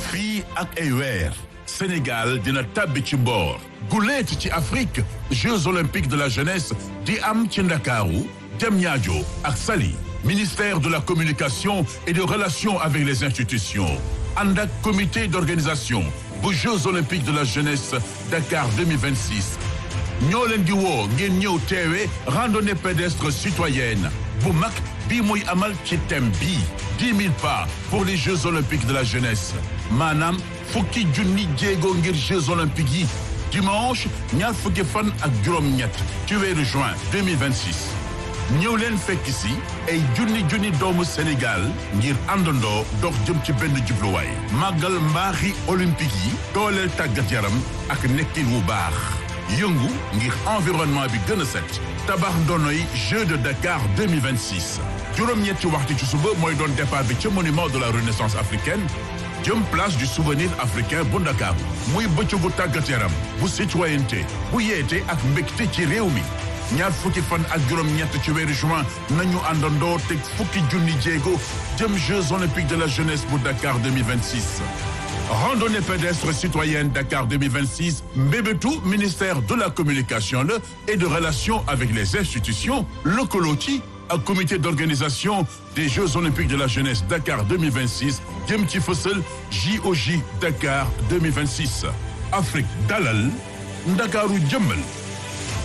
fii ak ay weer Sénégal dina tàbbi ci mboor guleet ci Afrique Jeux olympiques de la jeunesse di am ci Ndakaaru Diamniadio ak Saly ministère de la communication et des relations avec les institutions ànd ak comité d'organisation bu Jeux olympiques de la jeunesse Dakar 2026 ñoo leen di woo ngeen ñëw teewe randonnée pédestre citoyenne bu mag bii muy amal ci thème bi dix mille pas pour les Jeux olympiques de la jeunesse maanaam fukki junni jéego ngir Jeux olympiques yi dimanche ñaar fukki fan ak juróom-ñett ci weeru juin 2026 ñëw leen fekk si ay junni junni doomu Sénégal ngir àndandoo dox jëm ci benn jubluwaay màggal mbaaxi olympique yi dooleel tàggat yaram ak nekkin wu baax yëngu ngir environnement bi gën a set tabax ndonoy Jeux de Dakar 2026 juróom-ñetti waxtu ci suba mooy doon départ bi ca monument de la renaissance africaine jëm place du souvenir africain bu Dakar muy bëccëgu tàggat yaram bu citoyenneté bu yeete ak mbégte ci réew mi ñaar fukki fan ak juróom-ñett ci weeru juin nañu àndandoo teg fukki junni jéego jëm Jeux olympiques de la jeunesse bu Dakar 2026 randonnée pédestre citoyenne Dakar 2026 mbébétu ministère de la communication la et de relations avec les institutions lëkkaloo ci ak comité d'organisation des Jeux olympiques de la jeunesse Dakar 2026 jëm ci fësal JOJ Dakar 2026 Afrique dalal Ndakaaru jëmmal